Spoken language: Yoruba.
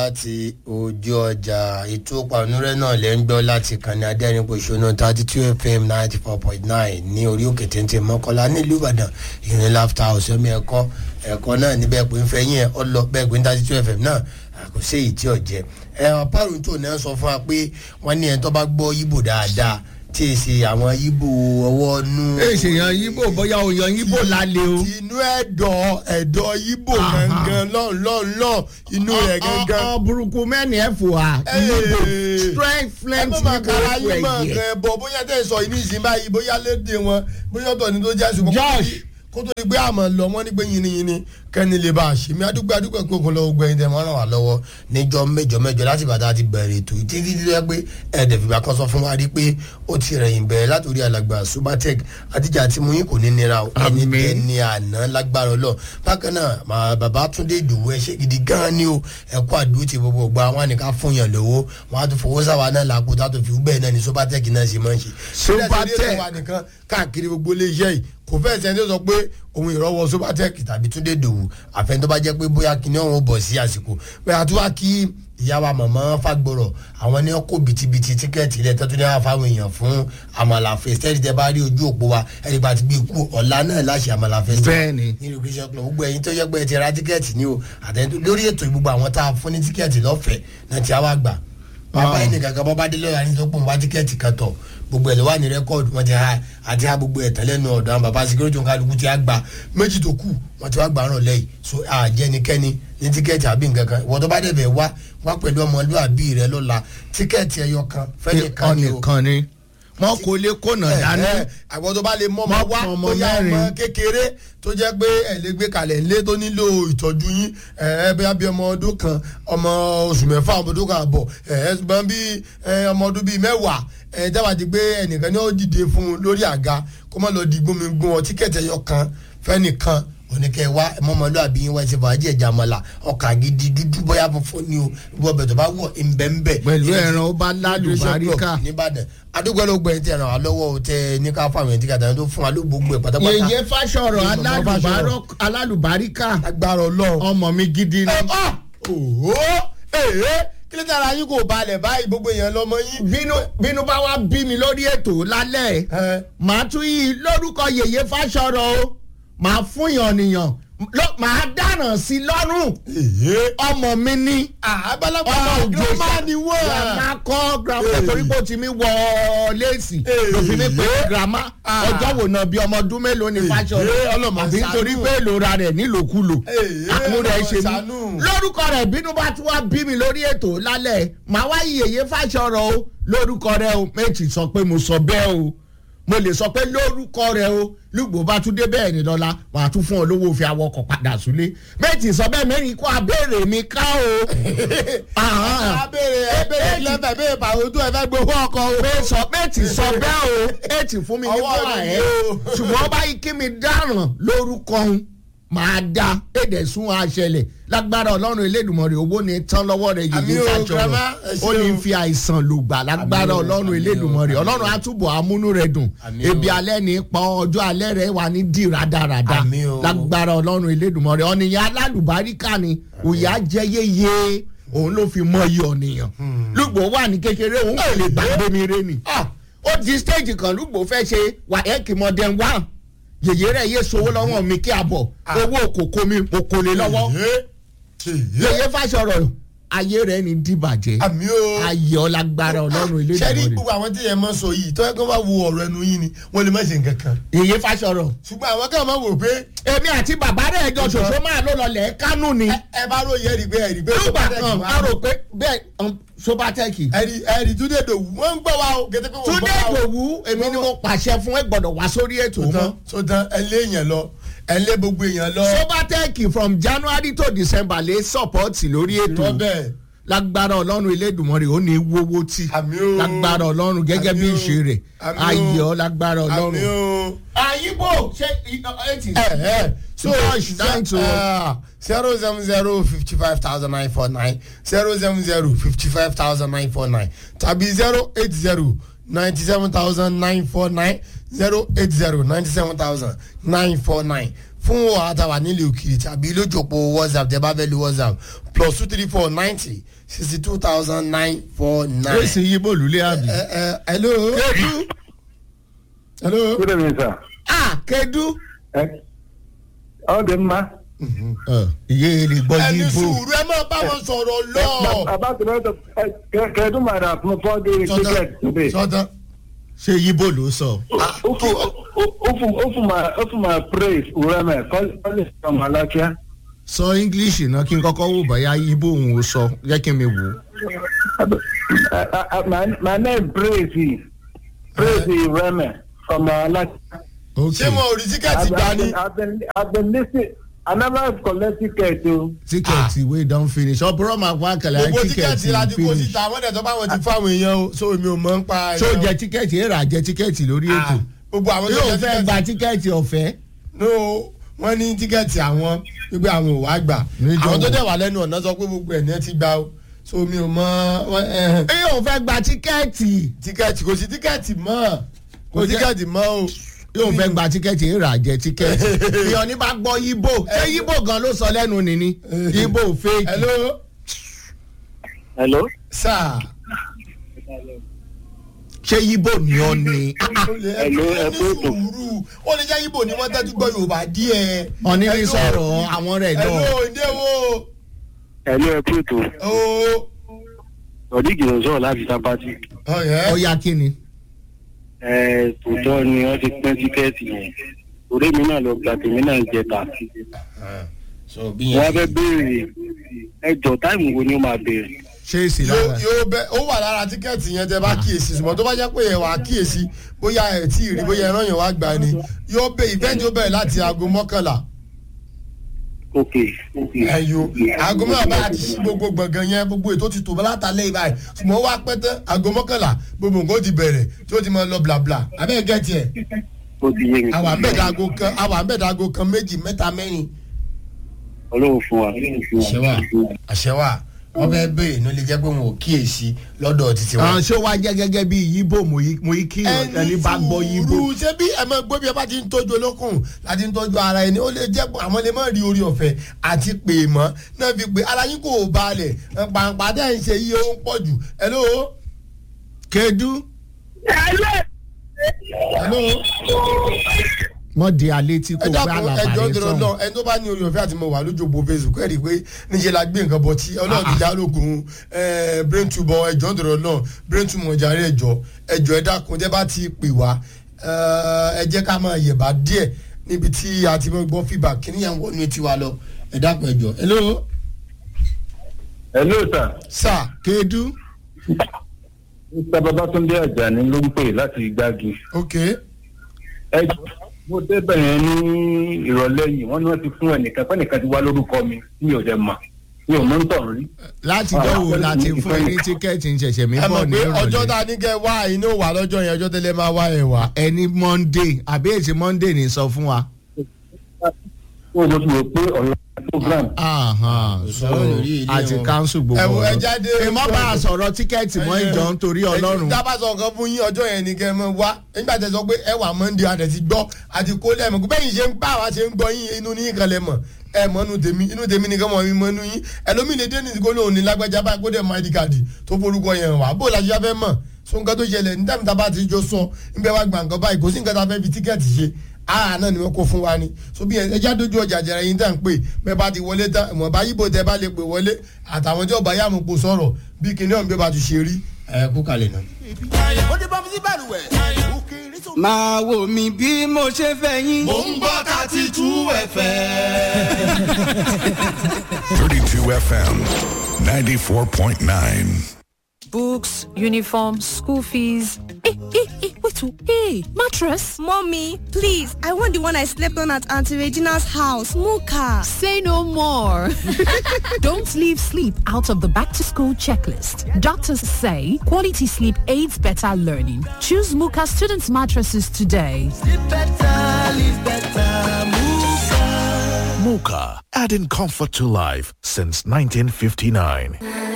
láti ojú ọjà ètò pàmòrẹ́ náà lẹ́ ń gbọ́ láti kàní adẹ́rìnpọ̀ṣọ́nù thirty two fm ninety four point nine ní orí òkè téńté mọ́kànlá nílùú ìbàdàn ìrìn láfta ọ̀sẹ́mi ẹ̀kọ́ ẹ̀kọ́ náà níbẹ̀ pé ń fẹ́ yín ẹ̀ ọ lọ bẹ́ẹ̀ pé thirty two fm náà kò sí èyí tí ò jẹ́ ẹ̀ ọ̀párùn tó náà sọ fún wa pé wọ́n ní ẹ̀ tó bá gbọ́ yíbò dáadáa tí èsì àwọn yíbò ọwọ́ nú. èsì yan yíbò bóyá o yan yíbò lálẹ́ o. inú ẹ̀dọ̀ ẹ̀dọ̀ yíbò gangan lọ́n lọ́n lọ́n inú rẹ̀ gangan. ọ burúkú mẹ́ni ẹ̀ fò wá. yíbò strength ẹ flint má yíbò máa kára fò yín mọ̀ ẹ̀yẹ. nǹkan ẹ̀ bọ̀ bóyá tẹ̀ sọ inú ìsìn báyìí bóyá léde wọn bóyá ọ̀tọ̀ ni tó jẹ́ ṣùgbọ́n kó tó Josh. di- kó tó di pé àmọ́ lọ wọ́n ní pé yìnyínyìnyín kẹ́ni lè bá a ṣe mí adúgbò adúgbò pé òkun lọ́wọ́ gbẹ̀yìn tẹ̀ wọ́n ràn wá lọ́wọ́ níjọ́ mẹ́jọ mẹ́jọ láti bàtà ti bẹ̀rẹ̀ ètò yìí títí tó yẹ pé ẹ̀ẹ́dẹ̀ fìgbà kan sọ fún wa rí pé ó ti rẹ̀yìn bẹ̀rẹ̀ látòrí alàgbà subatec àtijọ́ àti muyin kò ní nira o ẹni Àmín. tẹ́ ní àná lágbára ọlọ́ bákan náà màá bàbá túndé ìdòwú ẹ ṣe gidi gan ni o ẹ̀kọ́ àdúró ti gbogbo gba wọn nìkan fún yàn lówó wọn á tún fowó sáwà náà làkó tá a tó fi bẹ́ẹ̀ náà ni subatec náà ṣe máa ń ṣe. Subatec. Ṣé ẹ̀sìn nìkan káàkiri gbogbo iléeṣẹ́ yìí kò fẹ́ sẹ́ni tó sọ pé òun ìrọwọ́ subatec tàbí túndé ìdòwú àfẹn tó bá jẹ́ pé bóyá kíní ọ̀hún bọ̀ sí àsìkò pé àtúwá kí ìyá wa màmá fagbọrọ àwọn ní ọkọ bìtìbìtì tíkẹ́ẹ̀tì ilẹ̀ tó tún ní àwọn fáwọn èèyàn fún àmàlà fẹsítẹ́ẹ̀tì tẹ bá rí ojú òpó wa ẹni bá ti gbé ikú ọ̀la náà láṣẹ àmàlà fẹsítẹ́ẹ̀tì Bẹ́ẹ̀ni. nínú christian club gbogbo ẹ̀yin tó yẹ pé ẹ ti ra tíkẹ́ẹ̀tì ní o àtẹ̀yìn lórí ètò ìgbogbo àwọn tá a fún ní tíkẹ́ẹ̀tì lọ́fẹ̀ẹ́ náà ti á wá gbà bàbá Ah. yìí nìkan kan bọ́ bá dé lọ́yà ní tó pọ̀ wá tíkẹ́ẹ̀tì kan tọ̀ gbogbo ẹ̀ ló wà ní rẹ́kọ̀dù wọn ti ha àti ha gbogbo ẹ̀ tẹ́lẹ̀ nù ọ̀dọ̀ àwọn bàbá sikiri tó ń kálukú ti á gba méjì tó kù wọn ti wá gbà rán lẹ́yìn so àjẹnikẹ́ni ní tíkẹ́ẹ̀tì àbí nǹkan kan ìwọ́n tó bá dẹ̀ bẹ̀ wá wá pẹ̀lú ọmọlúwàbí rẹ lọ́la tíkẹ́ẹ̀tì ẹyọ kan fẹ́nìkan ni o ọ̀nìkan ni wọn kò lè kónà dání. àwọn tó bá lè mọ́ ọmọ Mọ́ wá ọmọ bóyá ọmọ mẹ́rin. kékeré tó jẹ́ pé ẹ̀ lè gbé kalẹ̀ ńlé tó nílò ìtọ́jú yín ẹ̀ ẹ́ bóyá bí ọmọ ọdún kan ọmọ oṣù mẹ́fà ọmọ ọdún kan àbọ̀ ẹ̀ ẹ́ ṣùgbọ́n bí ẹ̀, ọmọ ọdún bíi mẹ́wàá ẹ̀ dábàá di pé ẹnìkan ní ó dìde fún un lórí àga kó má lọ di gbómigbón ọ tíkẹ́ẹ̀tì ẹyọ kan fẹ́nìkan oníkẹ́ wa mọ́mọ́lúàbí yín wá ti fàájì ẹ̀já mọ́la ọkà gidi dúdú bóyá funfun ni o ìwọ bẹ̀ tó bá wọ̀ ńbẹ́ńbẹ́ Pẹ̀lú ẹran ó bá lálùbáríkà. nìbàdàn adúgbò ló gbẹ̀yìn tí ẹ̀ràn wá lọ́wọ́ o tẹ ní ká fáwọn ẹ̀ńtí kàtà tó fún wa ló gbogbo ẹ̀ pátápátá. yèyé fásọ̀rọ̀ Yèyé Màmá alálùbárọ̀- alálùbáríkà agbára ọlọ́run. ọmọ mi gidi ni. ẹ ọ òhó èhé kí ló dára yín kò balẹ̀ báyìí gbogbo èèyàn lọ́mọ yín. bínú bínú bá wá bí mi lórí ètò lálẹ́ ẹ màá tún yí lórúkọ yèyé fásọ̀rọ̀ o màá fún yàn nìyàn lọ- màá dáràn sí i lọ́rùn èhé ọmọ mi ní àbálàpá ọmọ òjò girama ni wọ́n. grandma kọ́ grandma Hey. torí pé o ti mi wọ léèsì Hey. lòfin mi pé grandma Ah. ọjọ́ wo náà bí ọmọ ọdún mélòó ni Hey. fásọ̀rọ̀ Ọlọ́mọ àbí ṣàánú. nítorí pé ìlora rẹ̀ nílòkulò Hey. àánú rẹ̀ ṣe Ṣàánú. mí lórúkọ rẹ̀ bínú bá tún wá bí mi lórí ètò lálẹ́ màá wá yèyé fásọ̀rọ̀ o lórúkọ rẹ̀ o méjì sọ pé mo sọ bẹ́ẹ̀ o mo lè sọ pé lórúkọ rẹ̀ o lùgbò bá tún dé bẹ́ẹ̀ ni lọ́la wàá tún fún ọ lówó fi awọkọ̀ padà súlé méjì sọ bẹ́ẹ̀ mẹ́rin kó abéèrè mi ká o. Àhán. abéèrè abéèrè lẹ́fẹ̀ẹ́ bẹ́ẹ̀ bàwọ̀ tó ẹ fẹ́ gbowó ọkọ̀ o. pé sọ méjì sọ bẹ́ẹ̀ o ètì fún mi ní Ọwọ́ fúnra mi ẹ̀ ni o. ṣùgbọ́n báyìí kí mi dáràn lórúkọ òun máa da èdè sún àṣẹlẹ̀ lágbára ọlọ́run elédùnmọ̀rẹ́ owó ni tán lọ́wọ́ rẹ̀ Àmì yìí o, fàjọrọ̀ grandma, ẹ ṣé ó ní o. fi àìsàn lùgbà lágbára Àmì o, ọlọ́run àmì o, elédùnmọ̀rẹ́ àmì ọlọ́run o. àtúbọ̀ amúnú rẹ̀ dùn Àmì o. ebi alẹ́ ní pa ọjọ́ alẹ́ rẹ̀ wà ní dì rádaràda Àmì o. lágbára ọlọ́run elédùnmọ̀rẹ́ ọ̀nìyàn alálùbáríkà ni òyà jẹ́ yéye òun ló fi mọ iye ọ̀nìyàn lùgbò wà ní kékeré òun kò lè gbàgbé mi rẹ ni ó di stage kan lùgbò fẹ́ ṣe wàhẹ́kì mọ́dẹ́n wá yèyé rẹ̀ yé sowó lọ́wọ́ mi kí a bọ̀ owó kòkó mi mo kò lè lọ́wọ́ Èhé. yèyé fásọ̀rọ̀ ayé rẹ̀ ní dìbàjẹ́ àmì o. ayé ọlágbára ọlọ́run ilé sẹ́rí ìdìbò gbogbo àwọn tí yẹn máa sọ yìí tọ́jú kó bá wo ọ̀rọ̀ ẹnu yín ni wọ́n lè má ṣe nǹkan kan. yèyé fásọ̀rọ̀ ṣùgbọ́n àwọn kan máa wò pé èmi àti bàbá rẹ̀ jọ ṣoṣo máa ló lọlẹ̀ kánú ni ẹ- ẹ bá ròyìn ẹ̀rí pé ẹ̀rí pé nígbà Sobatech kan wà. a rò pé bẹ́ẹ̀ um, sobatẹ́kì ẹ̀rí ẹ̀rí túndé dòwú wọ́n ń gbọ́ wa o kété pé wọ́n túndé gbọ́ wa o. ìdòwú èmi ni mo pàṣẹ fún ẹ gbọ́dọ̀ wá sórí ètò sótán náà sótán ẹ lé èèyàn lọ ẹ lé gbogbo èèyàn lọ. sobatẹ́kì from january to december lè sọ́pọ̀tì lórí ètò rọ́bẹ̀ lágbára ọlọ́run elédùnmọ́rẹ́ ó ní wọ́wọ́ tí àmì o. lágbára ọlọ́run gẹ́gẹ́ bí Àmì o. ìṣe rẹ̀ Àmì o. ayọ̀ lágbára àmì ọlọ́run. o. àyíbò ṣe eighty. ẹ ẹ so Josh, thanks o. zero seven zero fifty five thousand nine four nine zero seven zero fifty five thousand nine four nine tàbí zero eight zero ninety seven thousand nine four nine zero eight zero ninety seven thousand nine four nine fún àtàwà nílẹ̀ òkìrì tàbí lójúpọ̀ whatsapp tẹ bá fẹ́ lo whatsapp plus two three four ninety sixty two thousand nine four ó nine. sì yí bòlú lé àbí. ẹ ẹ hello. kedu hello. Good evening, sir. ah kedu. Eh, Ọ dị mma. iye èrè gbọ́ ẹni yí bò. sùúrù ẹ máa bá wọn sọ̀rọ̀ lọ. About the rest of Kedu mara fún four day ticket today. sọtán. ṣé yí bò ló sọ. Ofu ofu ma ofu ma praise Ureme calling from Alakia. sọ english náà kí n kọ́kọ́ wò bóyá yí bò òun ò sọ jẹ́ kí n mi wò. My my name praise praise Ureme from Alakia. ok ṣé wọn ò rí tíkẹ́ẹ̀tì gbà ní. I've been I've been listening. I never collect ticket o. tíkẹ́ẹ̀tì wey don finish ọ̀pọ̀rọ̀ máa pa àkàlà gbogbo tíkẹ́ẹ̀tì tíkẹ́ẹ̀tì la ti kó finish. síta wọ́n dẹ̀ tó bá wọn ti fáwọn èèyàn o so èmi ò mọ̀ ń pa. ṣó jẹ tíkẹ́ẹ̀tì èrà jẹ tíkẹ́ẹ̀tì lórí ètò. gbogbo àwọn tó yóò jẹ fẹ́ gba tíkẹ́ẹ̀tì. tíkẹ́ẹ̀tì ọ̀fẹ́. no wọ́n ní tíkẹ́ẹ̀tì àwọn wípé àwọn ò wá gbà Níjọ́ àwọn tó wo? dẹ̀ wà lẹ́nu ọ̀nà sọ pé gbogbo ẹ̀ ní ẹ ti gbà o so mi ò mọ ẹ, ẹ, yóò fẹ́ gba tíkẹ́ẹ̀tì. tíkẹ́ẹ̀tì kò sí tíkẹ́ẹ̀tì mọ́ kò Kò jẹ́- tíkẹ́ẹ̀tì mọ́ o. yóò fẹ́ gba tíkẹ́ẹ̀tì èrà jẹ tíkẹ́ẹ̀tì. ìyọ̀ ní bá gbọ́ yíbò ṣé yíbò gan ló sọ lẹ́nu nìní yíbò fake. hello Hello. sir. ṣé yíbò ni ọ ni. Hello, ẹ ní kú ètò. sùúrù ó lè jẹ́ ibo ni wọ́n tẹ́tí gbọ́ yorùbá díẹ̀. ọ̀ní ní Hello. sọ̀rọ̀ àwọn rẹ̀ lọ. hello ǹdẹ́ wo. Hello ẹ kú ètò. ooo. Ọ̀dígì ló sọ̀rọ̀ láti Sápátì. ọ̀yẹ́. ọ̀ya kí ni. Ẹ tòótọ́ ni wọ́n ti pín tíkẹ́ẹ̀tì yẹn. Òré mi náà lọ gba tèmi náà ń jẹta. so bí Wọ́n á fẹ́ béèrè ẹjọ́ táìmù wo ni ó máa béèrè. ṣé èsì yóò lára. yóò bẹ ó wà lára tíkẹ́ẹ̀tì yẹn tẹ bá kíyèsí ṣùgbọ́n tó bá jẹ́ pé ẹ wà á kíyèsí bóyá ẹ tí ì rí bóyá ẹran yẹn wá gbà ni yóò bẹ ìfẹ́ǹtì ó bẹ̀rẹ̀ láti aago mọ́kànlá Ok. ẹ̀yọ aago mọ́kànlá bá ti ṣí gbogbo gbọ̀ngàn yẹn gbogbo ètò ti tò látàlẹ́ ìbáyìí ṣùgbọ́n ó wá pẹ́ tán aago mọ́kànlá gbogbo nǹkan ó ti bẹ̀rẹ̀ tí ó ti máa lọ blabla abẹ́ gẹ̀ẹ́tì ẹ̀ Ó ti yé mi. àwọn àbẹ̀dàgò kan àwọn àbẹ̀dàgò kan méjì mẹ́ta mẹ́rin. Ọlọ́run fún wa. àṣẹwà àṣẹwà wọn fẹẹ béèrè ní ó lè jẹ pé wọn ò kíyèsí lọ́dọ̀ títí wọn. àwọn ṣé wàá jẹ́ gẹ́gẹ́ bí yíbò mo yí kí ẹni bá gbọ́ yíbò. sùúrù ṣé bí ẹ máa gbọ́ bí ẹ bá ti ń tọ́jú olókùn láti ń tọ́jú ara ẹni ó lè jẹ́ pé àwọn lè má rí orí ọ̀fẹ́ àti pè mọ́ náà fi pé ara yín kò balẹ̀ pàǹpà dẹ́ ń ṣe iye ó ń pọ̀ jù hello kedu hello mọ di alẹ́ tí ẹ kò gbá dákun ẹjọ́ àlàbàrẹ dúró sọ̀hún. náà ẹni tó bá ní orí ọ̀fẹ́ àti mo wà lójú òpó facebook ẹ̀ rí i pé níṣẹ́ la gbé nǹkan bọ̀ tí ọlọ́run ti já lógun brain tube ẹjọ́ dúró náà brain tube mọ̀járe ẹjọ́ ẹjọ́ ẹ dákun tẹ́ bá ti pè wá ẹ jẹ́ ká máa yẹ̀bá díẹ̀ níbi tí a ti mọ̀ gbọ́ feedback kí níyàn wọnú etí wa lọ ẹ dákun ẹjọ́ hello Hello sir. sir kedu Mr. Babatunde Ajani ló ń pè láti Gbági. ok Ẹ jọ̀ọ́, mo débẹ̀ yẹn ní ìrọ̀lẹ́ yìí wọ́n ní wọ́n ti fún ẹnìkan pé ẹnìkan ti wá lórúkọ mi mi ò dẹ̀ mọ̀ mi ò mọ̀ ń tọ̀ rí. láti dánwò láti fún ẹ ní tíkẹ́ẹ̀tì ń ṣẹ̀ṣẹ̀ mi ẹ bọ̀ mọ̀ ní pé ọjọ́ tá ìrọ̀lẹ́ a ní kẹ́ wá inú wà lọ́jọ́ yẹn ọjọ́ tẹ́lẹ̀ máa wá ẹ̀ wá. ẹni monday àbí èsì monday ní sọ fún wa. Ó mo ti rò pé ọ̀la program. Ahan, so sọ̀rọ̀ lórí ilé àti wọn. council Ẹ gbogbo wo, ẹ ọ̀rọ̀. jáde. èèmọ̀ bá a sọ̀rọ̀ tíkẹ́ẹ̀tì mọ́ ìjọ nítorí ọlọ́run. dábàá sọ nǹkan fún yín ọjọ́ yẹn ni kẹ́ ẹ mọ wá nígbà tẹ sọ pé ẹ wà monday adẹ ti gbọ́ àti kó lẹ́mọ̀ kó bẹ́yìn ṣe ń bá àwa ṣe ń gbọ́ yín inú ní kan lẹ mọ̀ ẹ mọ inú tèmi inú tèmi nìkan mọ̀ mi mọ inú yín ẹlòmíì lè dé ní ìdíkó lóhùn ní lágbájá báyìí kó dẹ̀ mọ id card tó forúkọ yẹn wà bó làṣẹ fẹ́ mọ̀ so nǹkan tó ṣẹlẹ̀ ní tàbí tábà ti jọ sọ níbẹ̀ wá gbà nǹkan báyìí kò sí nǹkan tá a fẹ́ fi tíkẹ́ẹ̀tì ṣe ara náà ni wọ́n kó fún wa ni so bí ẹja dojú ọjà jẹrẹ yín tá à ń pè bẹ́ẹ̀ bá ti wọlé tán ìmọ̀ bá yíbo tẹ bá lè pè wọlé àtàwọn tí ọba yàmù kò sọ̀rọ̀ bí kìnìún bí ó bá ti ṣe rí ẹ kú kalẹ̀ náà. ó dé bá mi sí balùwẹ̀. òkèèrè tó. máa wò mí bí mo ṣe fẹ́ yín. mò ń gbọ́ thirty two fm. 32 FM 94.9. books, uniform, school fees. Hey, hey, hey, wait, oh, hey, mattress. Mommy, please, I want the one I slept on at Auntie Regina's house, Muka. Say no more. Don't leave sleep out of the back to school checklist. Doctors say quality sleep aids better learning. Choose Muka students mattresses today. live better live better muka. Mocha, adding comfort to life since 1959.